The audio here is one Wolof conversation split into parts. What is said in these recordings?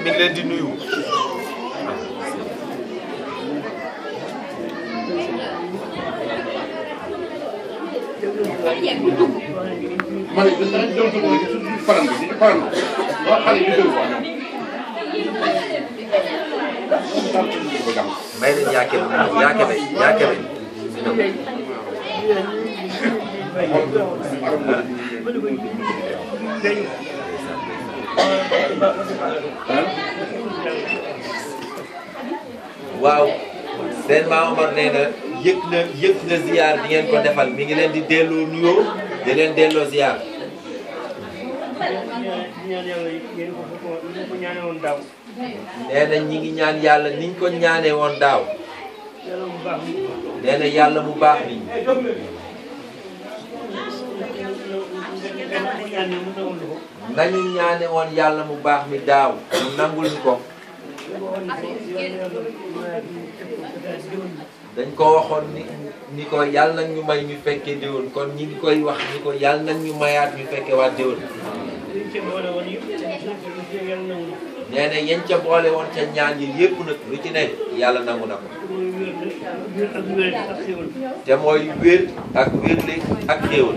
mi ngi leen di nuyu ma ne gis nañ doon ko ci suñu faram bi ci faram ba xale yi dëgg wax ñoom ko jàng may leen yaake bi mu yaake bi yaake bi waaw seen maam Omar nee na yëg na yëg na ziar di ngeen ko defal mi ngi leen di delloo nuyoo di leen delloo ziar nee na ñi ngi ñaan yàlla niñ ko ñaanee woon daaw nee na yàlla mu baax mi nañu ñaane woon yàlla mu baax mi daaw mu nangul ñu ko dañ ko waxoon ni ni ko yàlla nag ñu may ñu fekkee déwén kon ñi ngi koy wax ni ko yàlla nag ñu mayaat ñu fekkee waat déwén nee na yéen ca boole woon ca ñaan yi yépp nag lu ci nekk yàlla nangu na ko te mooy wér ak wérle ak xéewal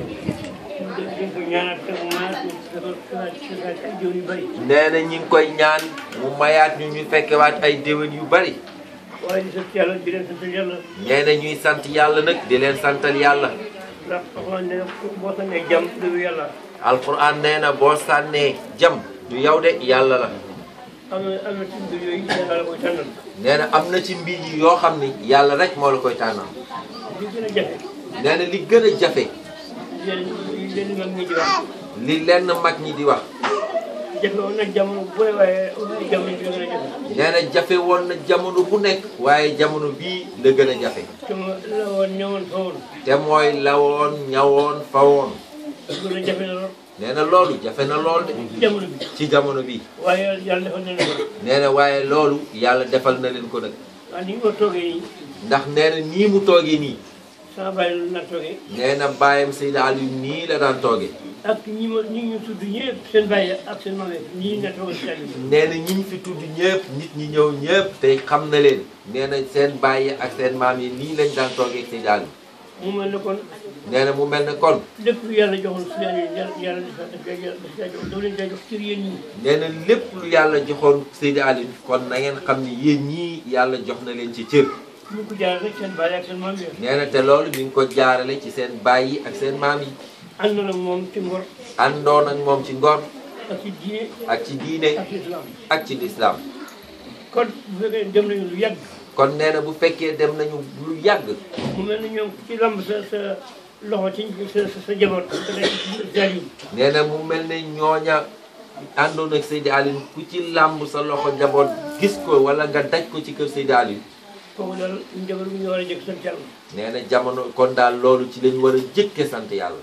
nee na ñi ngi koy ñaan mu mayaat ñu ñu fekkewaat ay déwén yu bari waaye di sant yàlla di leen sant yàlla nee na ñuy sant yàlla nag di leen santal yàlla ndax wax ne boo sànnee jàmm du yàlla alquran nee na boo sànnee jam du yow de yàlla la am na am na ci mbir yooyu yàlla la koy tànnal nee na am na ci mbir yi yoo xam ni yàlla rek moo la koy tànnal li gën a jafe nee na li gën a jafe leen leen mag ñi di wax li lenn mag ñi di wax jafe woon nag jamono bu ne waaye jamono bi gën a jafe nee na jafe woon na jamono bu nekk waaye jamono bii la gën a jafe te ma la woon ñëwoon fa woon te mooy lawoon ñawoon fawoon gën a jafe na lool nee na loolu jafe na lool de jamono bi ci jamono bi waaye yàlla defal na leen ko nee na waaye loolu yàlla defal na leen ko nag waaw ni nga toogee nii ndax nee na nii mu toogee nii sama bàyyi la na toogee nee na bàyyam Seydou Aliou nii la daan toogee ak ñi ma ñi ñu tudd ñëpp seen bàyyi ak seen maam ñii na toogee si àll bi nee na ñi ñu fi tudd ñëpp nit ñi ñëw ñëpp te xam na leen nee na seen bàyyi ak seen maam yi nii lañ daan toogee ak Seydou Aliou mu mel ne kon nee na mu mel ne kon lépp lu yàlla joxoon si yàlla yàlla yàlla daf daf koy daf koy jox daf leen koy jox cër yéen ñi nee na lépp lu yàlla joxoon Seydou Aliou kon na ngeen xam ni yéen ñii yàlla jox na leen ci cër ñu ko jaarale rek seen bàyyi ak seen maam yi nee na te loolu mi ngi ko jaarale ci seen bàyyi ak seen maam yi ànd na moom ci ngor àndoon ak moom ci ngor ak ci diine ak ci diine ak ci islam ak ci lislaam kon bu fekkee dem nañu lu yàgg kon nee na bu fekkee dem nañu lu yàgg mu mel ne ñoom ci lamb sa sa loxo ci sa sa sa jaboot sa nekk ci Saliou nee na mu mel ne ñooña àndoon ak Seydou Aliou ku ci làmb sa loxo njaboot gis ko wala nga daj ko ci kër Seydou Aliou kooku daal njaboot bi ñu war a jëkk sant yàlla nee na jamono kon daal loolu ci lañ war a jëkke sant yàlla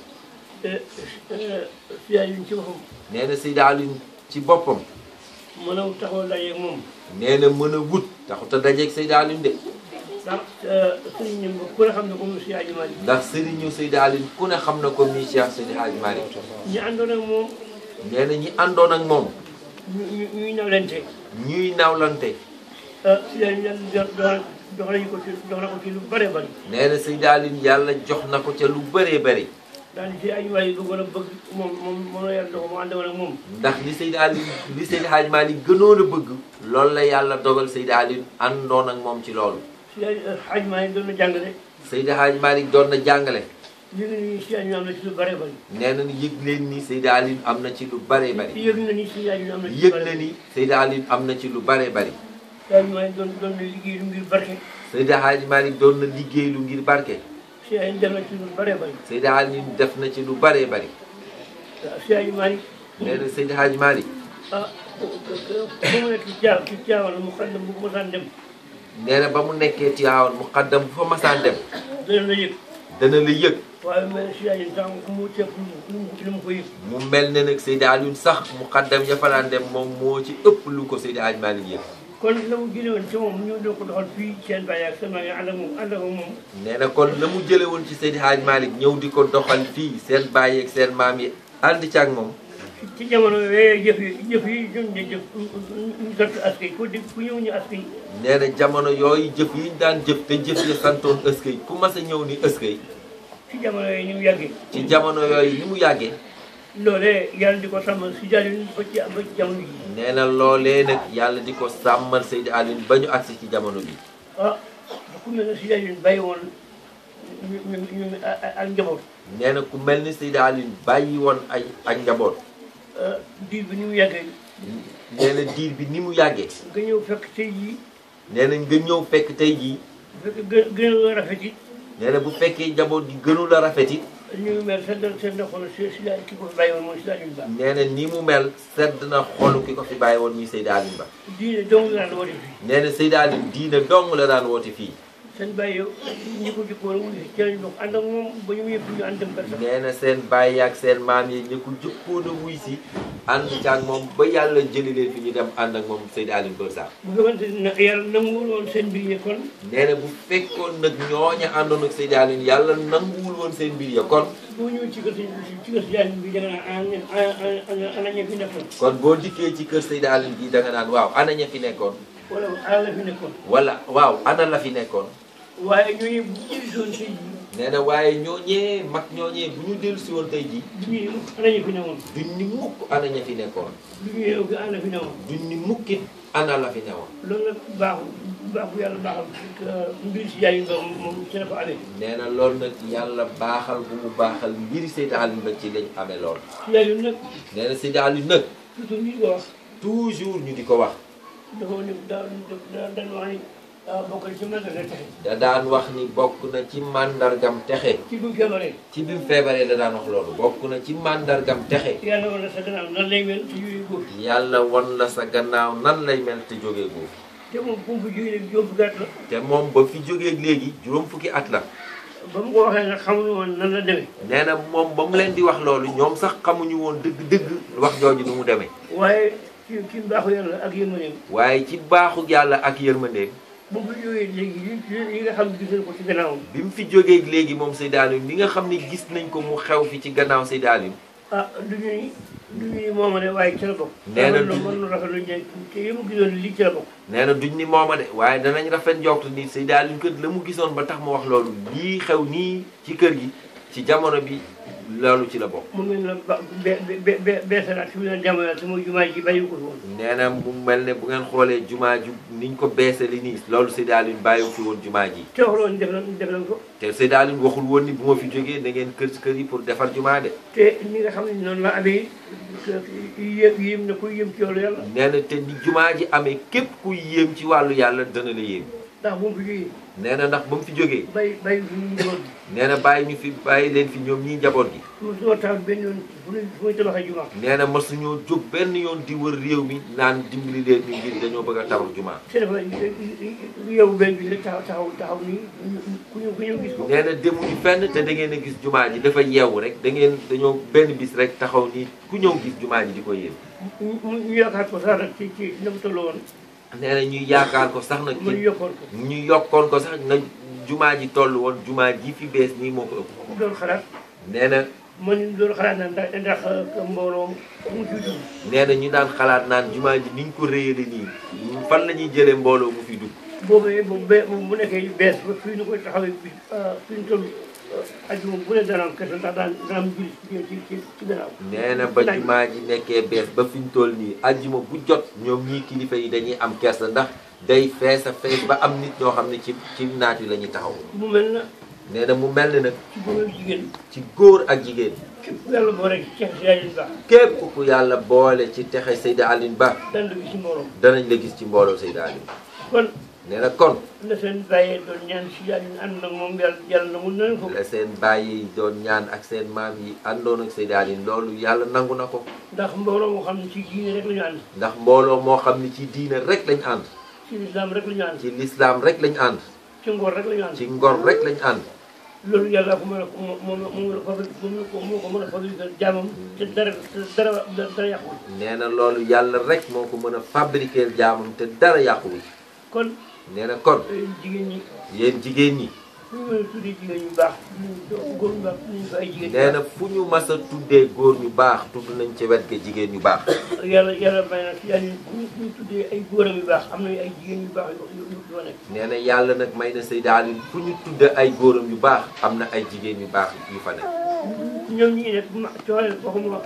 Saliou ci boppam nee na Seydou Aliou ci boppam mën a taxaw dajeeg moom nee na mën a wut taxut a dajeeg Seydou Aliou de ndax sëriñ ñi ku ne xam ne ko mu si Aji Malick ndax sëriñu Seydou Aliou ku ne xam na ko mi Cheikh Seydi Hadji Malick ñi àndoon ak moom nee na ñi àndoon ak moom ñu ñu ñuy nawlente ñuy nawlante Saliou yàlla jox jox nañu ko ci jox na ko ci lu bare bari nee na Seydou Aliou yàlla jox na ko ca lu bëree bëri daal di si Aji Malick bëggoon a bëgg moom moom moom la yàlla dogal mu àndoon ak moom ndax li Seydou Aliou li Seydi Hadji Malick gënoon a bëgg loolu la yàlla dogal Seydou Aliou àndoon ak moom ci loolu si Aji Malick doon na jàngale Seydi Hadji Malick doon na jàngale yëg na ni si Aji am na ci lu bare bari nee na ni yëg leen ni Seydi Aliou am na ci lu bëree bëri yëg na ni si Aji am na ci lu yëg bare na ni Seydi Aliou am na ci lu bëree bëri si Aji Malick doon doon na liggéey lu ngir barke Seydi Hadji Malick doon na liggéey lu ngir barke si Aji def na ci lu bare bari Seydi Aliou def na ci lu bëree bëri si Aji Malick nee na Seydi Hadji Malick ah bu mu nekk ci caa ci caawal mu xam ne bu mosaan dem nee na ba mu nekkee Tiwaawan mu xaddam bu fa masaan dem dana la yëg dana la yëg waaye mel si Aji sax mu ceeb lu mu lu mu ko yëg mu mel ne nag Seydi Aliou sax mu xaddam ya fa daan dem moom moo ci ëpp lu ko Seydi Hadji Malick yëg kon la mu jëlee woon ci moom ñu doon ko doxal fii seen bàyyi ak seen maa ngi ànd ak moom ànd ak moom nee na kon la mu jële woon ci Seydi Hadji Malick ñëw di ko doxal fii seen bàyyi ak seen maam yi ànd ci ak moom ci jamono yooyu jëf yi jëf yi ñun ñu jëf ñu sant askay ku di ku ñëw ñu askay nee na jamono yooyu jëf yi ñu daan jëf te jëf yi santoon ëskay ku mas a ñëw ni ëskay ci jamono yooyu ñu yàggee ci jamono yooyu ni mu yàggee loolee yàlla di ko sàmmal si jaay ba ci ba ci jamono ji nee na loolee nag yàlla di ko sàmmal Seydi Alioune ba ñu agsi ci jamono bi ah ku mel ne si jaay ñu bàyyi woon ñu ñu ñu ak njaboot nee na ku mel ni Seydi Alioune bàyyi woon ay ak njaboot ah diir bi ni mu yàggee nee na diir bi ni mu yàggee nga ñëw fekk tey jii nee na nga ñëw fekk tey jii fekk gën gën a rafet it nee na bu fekkee njaboot gi gënu la rafet it ñu ngi mel seen seen na xool si si daal ki ko fi bàyyi woon mooy si daal yu baax nee na ni mu mel sedd na xolu ki ko fi bàyyi woon muy Seydi Alioune Ba diine dong la daan woote fii nee na Seydi Alioune diina dong la daan woote fii seen bàyyi yow ñi ko jëkkoon wuyu si ci lañ bokk ànd ak moom ba ñu yëpp ñu ànd dem kër sax nee na seen bàyyi ak seen maam yi ñu ko jëkkoon a wuy si ànd ci ak moom ba yàlla jëli leen fi ñu dem ànd ak moom Seydi Alioune Ba Sarr bu fekkante ne yàlla nanguwul woon seen mbir yi kon nee na bu fekkoon nag ñooña àndoon ak Seydi Alioune yàlla nanguwul woon seen mbir ya kon boo ñëwee ci kër si ci kër si jaay bi da nga naan ana ana ana ña fi nekkoon kon boo dikkee ci kër Seydi Alioune gi da nga naan waaw ana ña fi nekkoon wala ana la fi nekkoon wala waaw ana la fi nekkoon waaye ñooñu bu jëli soon tey jii nee na waaye ñooñee mag ñooñee bu ñu dellu si woon tey ji du ñu ana ña fi newoon duñ ni mukk ana ña fi nekkoon du ñu yeewu gi ana fi newoon duñ ni mukkit ana la fi newoon loolu nag baaxul baaxul yàlla baaxal mbir si jaay ba moom ci la ko amee nee na loolu nag yàlla baaxal bu mu baaxal mbiri Seydi Alioune Ba ci lañ amee lool si jaay nag nee na Seydi Alioune nag toujours ñu ko wax toujours ñu di ko wax dafa ne daa daa daan wax ni bokk na ci mën na texe da daan wax ni bokk na ci màndargam texe ci bu feebaree ci bi mu feebaree da daan wax loolu bokk na ci màndargam texe yàlla wala sa gannaaw nan lay mel ci yooyu góor yàlla won la sa gannaaw nan lay mel te jógee góor te moom bu mu fi jógee léegi jóob gàtt la te moom ba fi jógee léegi juróom fukki at la ba mu ko waxee nag xamuñu woon nan la demee nee na moom ba mu leen di wax loolu ñoom sax xamuñu woon dëgg-dëgg wax jooju nu mu demee waaye ci ci mbaaxu yàlla ak yërmandeem waaye ci baaxu yàlla ak yërmandeem bu mu fi jógee léegi yi yi nga xam ne gis nañ ko ci gannaawam bi mu fi jógee léegi moom Seydi Alioune li nga xam ne gis nañ ko mu xew fi ci gannaaw Seydi Alioune ah du ñu ni du ñu ni mooma de waaye ci la bokk Nee na mën du- mën na rafet lu ñu te yi mu gisoon lii ci la bokk nee na duñ ni mooma de waaye danañ rafet njort ni Seydi Alioune kër la mu gisoon ba tax mu wax loolu lii xew nii ci kër gi ci jamono bi loolu ci la bokk mu mel na ba be be be beesalaat fi mu ne jamono te muy jumaa ji bàyyi ko fi woon nee na mu mel ne bu ngeen xoolee jumaa ju niñ ko beesali nii loolu Seydi Alioune bàyyiwu fi woon jumaa ji te wax loolu def nañ def nañ ko te Seydi Alioune waxul woon ni bu ma fi jógee da ngeen kër kër yi pour defar jumaa de te ni nga xam ne noonu la amee yéem yéem na koy yéem ci yoonu yàlla nee na te ni jumaa ji amee képp kuy yéem ci wàllu yàlla dana la yéem ndax bu mu fi jógee nee na ndax ba mu fi jógee bàyyi bàyyi fi ñu njaboot bi nee na bàyyi ñu fi bàyyi leen fi ñoom ñii njaboot gi mu soo tax benn yoon fu muy fu muy tabaxee jumaa nee na masuñoo jóg benn yoon di wër réew mi naan dimbali leen ñu ngir dañoo bëgg a tabax jumaa te dafa yow benn bi rek taxaw taxaw taxaw nii ku ñu ku ñu gis ko nee na demuñu fenn te da ngeen a gis jumaa ji dafa yeewu rek da ngeen dañoo benn bis rek taxaw nii ku ñëw gis jumaa ji di ko yéem ñu ñu ñu yaakaar ko sax nag ci ci na mu toll woon nee na ñuy yaakaar ko sax nag mu ñu ci yokkoon ko ñu yokkoon ko sax na jumaa ji toll woon jumaa ji fi bees nii moo ko ëpp doon xalaat nee na man doon xalaat na ndax ndax mbooloo mu ci dugg nee na ñu daan xalaat naan jumaa ji niñ ko réyale nii fan la ñuy jëlee mbooloo mu fi dugg boobee bu be bu nekkee bees ba fii ñu koy taxawee bi fii ñu toll ajuma bu ne dana am kese ndax daan dana am julli ci ci ci gannaaw nee na ba jumaa ji nekkee bees ba fi ñu toll nii ajjuma bu jot ñoom ñii kilifa yi dañuy am kersa ndax day fees a fees ba am nit ñoo xam ne ci ci naaj wi la ñuy taxaw mu mel na nee na mu mel ne nag ci góor ak jigéen ci góor ak jigéen képp yàlla boo rek ceex si yaay baax képp ku yàlla boole ci texe Seydi Alioune Ba daan la gis ci mbooloo danañ la gis ci mbooloo Seydi Alioune kon nee na kon la seen bàyyee doon ñaan si yaay ñu ànd nag moom yàlla yàlla na mun nañ ko la seen bàyyi yi doon ñaan ak seen maam yi àndoon ak Seydi Alioune loolu yàlla nangu na ko ndax mbooloo moo xam ne ci diine rek la ñu ànd ndax mbooloo moo xam ne ci diine rek lañ ànd ci lislaam rek la ñu ànd ci lislaam rek lañ ànd ci ngor rek la ñu ànd ci ngor rek lañ ànd loolu yàlla ko mën a moom moom moo la fabri moom ko moo ko mën a fabriquer jaamam te dara te dara dara yàqul nee na loolu yàlla rek moo ko mën a fabriquer jaamam te dara yàquwul kon nee na kon jigéen ñi yéen jigéen ñi fu ñu mën a tuddee jigéen ñu baax ñu góor ñu baax ñu ko ay jigéen nee na fu ñu mas a tuddee góor ñu baax tudd nañ ci wet ga jigéen ñu baax yàlla yàlla may na si yàlla fu ñu fu ñu tuddee ay góoram yu baax am na ay jigéen yu baax yu yu yu fa nekk nee na yàlla nag may na Seyda Aliou fu ñu tudde ay góoram yu baax am na ay jigéen yu baax yu fa nekk ñoom ñi ngi def ma cooleel waxuma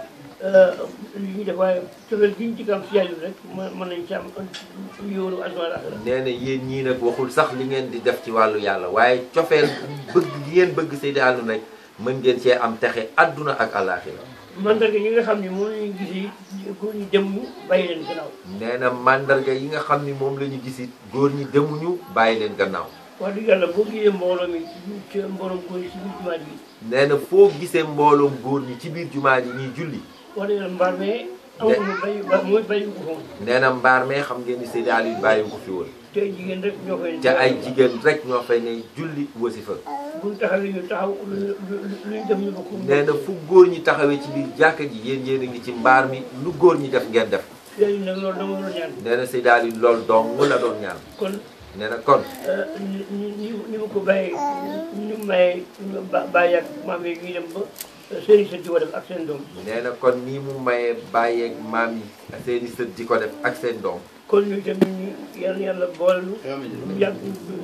li ñuy def waaye cooleel gi ñu ci kam si yàlla rek mën mën nañ ci am yoonu àdduna la nee na yéen ñii nag waxul sax li ngeen di def ci wàllu yàlla waaye cofeel bëgg li ngeen bëgg Seyda Aliou nag mën ngeen cee am texe adduna ak àllaaxira mandarga yi nga xam ne moom la ñu gis yi góor ñi dem ñu bàyyi leen gannaaw nee na mandarga yi nga xam ni moom la ñu gisit góor ñi demuñu bàyyi leen gannaaw wax dëgg yàlla boo gisee mbooloo mi ci mbooloo góor yi ci biir jumaa ji nee na foo gisee mbooloom góor ñi ci biir jumaa ji ñuy julli wax dëgg yàlla mbaar mais amuñu bay ba mooy bayi ko foon nee na mbaar mee xam ngeen ni Seyda Aliou bàyyi ko fi woon te ay jigéen rek ñoo fay ca ay jigéen rek ñoo fay ne julli wasifa buñ taxawee ñu taxaw lu luy dem ñu bokk nee na fu góor ñi taxawee ci biir jàkka ji yéen yéen a ngi ci mbaar mi lu góor ñi def ngeen def léegi nag loolu dama doon ñaan nee na Seyda Aliou loolu dong la doon ñaan kon nee na kon ni ni ni ma ko bàyyee ni mu mayee ba bàyyi ak maam yi ñuy dem ba seen i sët di ko def ak seen doom nee na kon nii mu mayee bàyyeeg maam yi seeni sët di ko def ak seen doom kon ñu itam ñu yàlla yàlla boole nu ñu yàgg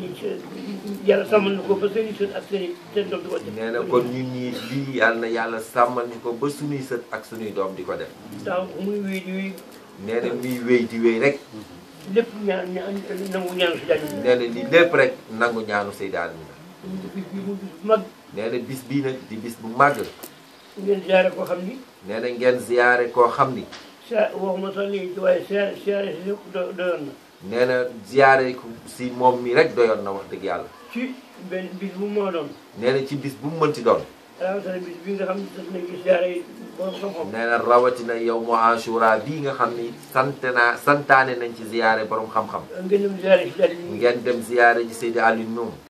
yàlla sàmmal na ko ba seen i sët ak seen i seen doom di ko def nee na kon ñun ñii lii yàlla na yàlla sàmmal ñu ko ba suñuy sët ak suñuy doom di ko def taw muy wéy di wéy nee na muy wéy di wéy rek lépp ñaan ñaan nangu ñaanu si jàll nee na lii lépp rek nangu ñaanu Seyda Aliou ñu bis bi mu bis bu mag nee na bis bii nag di bis bu màgg ngeen ziare koo xam ni nee na ngeen ziyaare koo xam ni sa waxuma sax léegi waaye ziare ziare si lépp do doyoon na nee na ziyaare ko si moom mi rek doyoon na wax dëgg yàlla ci benn bis bu moo doon nee na ci bis bu mu mënti doon rawatina bis bi nga xam ne daf nañ ci ziare yi borom xam-xam nee na rawatina yow mu Ashura bii nga xam ni sant naa santaane nañ ci ziyaare borom xam-xam ngeen dem ziare si jàll yi ngeen dem ziyaare ji Seyda Aliou ñoom